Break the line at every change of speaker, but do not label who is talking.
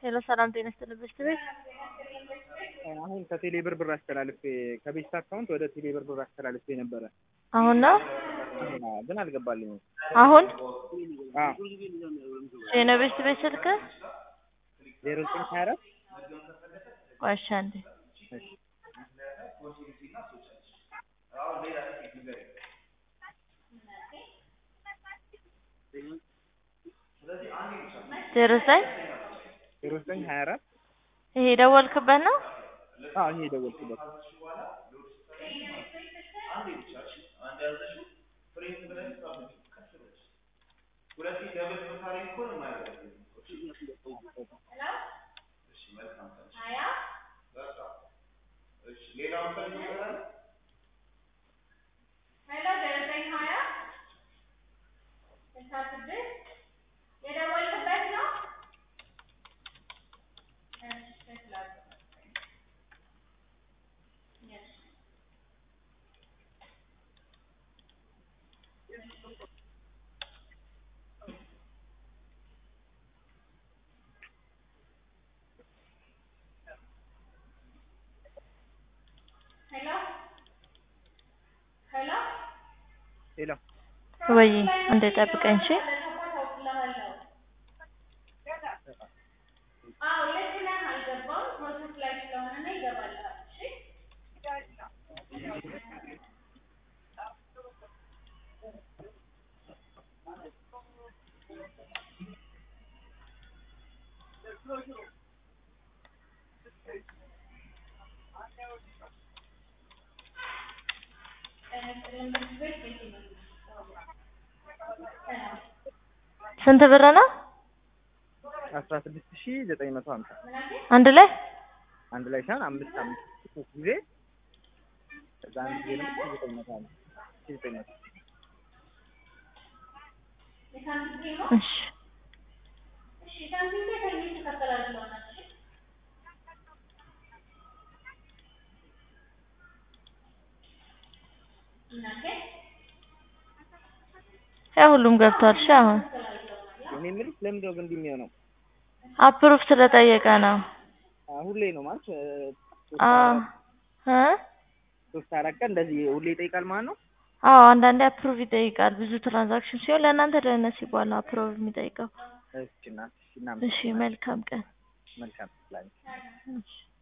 ሄሎ ሰላም ጤና ይስጥልኝ ቤት ቤት
አሁን ከቴሌ ብር ብር አስተላልፌ ከቤት አካውንት ወደ ቴሌ ብር ብር አስተላልፌ ነበረ
አሁን ነው
ግን አልገባልኝም።
አሁን
አዎ
የነ ቤት ቤት ስልክ
ዜሮ ዘጠኝ ሀያ አራት
ቆይ እሺ አንዴ
እሺ
ዜሮ ዘጠኝ
ዜሮ ዘጠኝ ሀያ አራት
ይሄ የደወልክበት ነው
አዎ ይሄ የደወልኩበት ሄሎ
ወይ አንዴ ጠብቀኝ እሺ ስንት ብር ነው
አስራ ስድስት ሺ ዘጠኝ መቶ ሀምሳ
አንድ ላይ
አንድ ላይ ሳይሆን አምስት አምስት ሶስት ጊዜ ከዛ አንድ ጊዜ ደግሞ ሺ ዘጠኝ መቶ ሀምሳ ሺ ዘጠኝ መቶ
እሺ ያ ሁሉም ገብቷል። እሺ አሁን
እኔ የምልሽ ለምንድን ነው ግን እንዲህ የሚሆነው?
አፕሩቭ ስለጠየቀ ነው።
አ ሁሌ ነው ማለት እ ሶስት
አ
አራት-
እ
ሶስት አራት ቀን እንደዚህ ሁሌ ይጠይቃል ማለት ነው?
አዎ አንዳንዴ አፕሩቭ ይጠይቃል። ብዙ ትራንዛክሽን ሲሆን ለእናንተ ደህንነት ሲባል ነው አፕሩቭ የሚጠይቀው።
እሺ እናትሽ እናመሰግናለን።
እሺ መልካም ቀን።
መልካም ላንቺ
እሺ